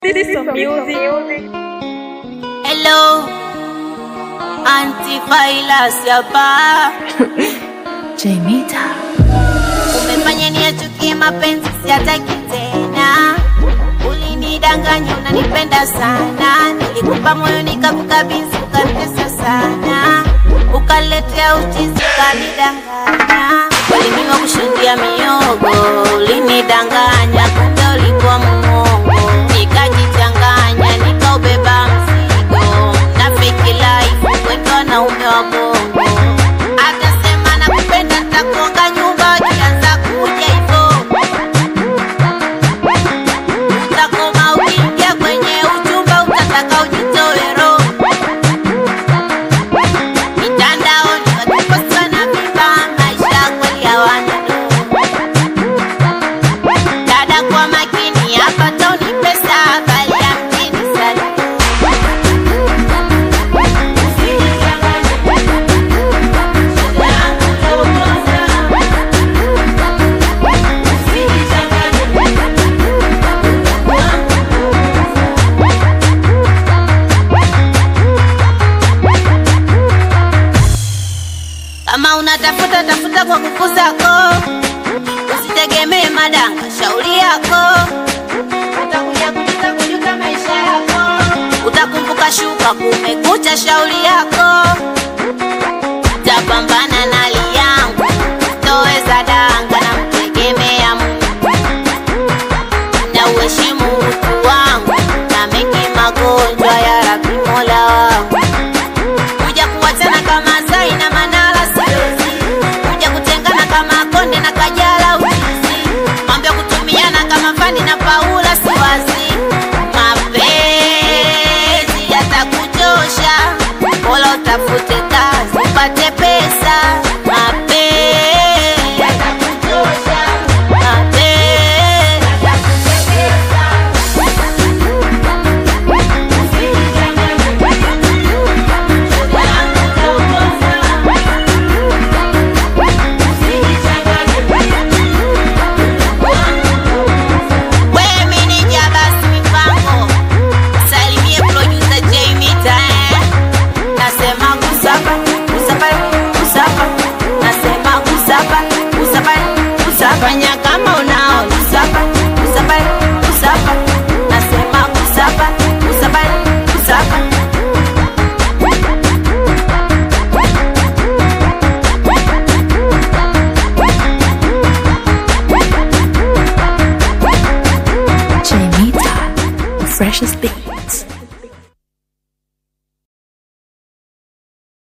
System music. Hello, antivirus hapa. Jemita. Umefanya niachukie mapenzi, siataki tena. Ulinidanganya unanipenda sana, nilikupa moyo nikakukabidhi, ukanitesa sana, ukaletea uchizi, ukanidanganya. Uliniwa kushuhudia miogo, ulinidanganya, kumbe ulikuwa muongo, nikajichanganya, nikaubeba mzigo na fake life, kwetu wanaume wa bongo atasema nakupenda, nitakuonga nyumba, ukianza kuja hivyo utakoma. Ukiingia kwenye uchumba, utataka ujitoe roho mitandaoni, wakikosa na vimba, maisha kweli hawana dada, kwa makini hapa, toni pesa bali ya mjini sana Kama unatafuta tafuta kwa kukusako, usitegemee madanga, shauri yako utakuja kujuta kujuta maisha yako, utakumbuka shuka kumekucha, shauri yako tapambana na hali yangu, toweza danga na mtegemea Mungu na uheshimu utu wangu na mengi magonjwa ya Rabi Mola wangu kuja kuwachana kama Zai na Manara siwezi, kuja kutengana kama Konde na Kajala uchizi, mambo ya kutumiana kama Fani na Paula siwazi. Mapenzi yatakuchosha, bora utafute kazi upate pesa. Mapenzi yatakuchosha, mapenzi Wewe meneja basi mipango, salimie producer J Mita eh. Nasema kusapa, kusapa, kusapa. Nasema kusapa, kusapa, kusapa. Fanya kama unao kusapa, kusapa, kusapa. Nasema kusapa, kusapa, kusapa. Jemita. The freshest beats.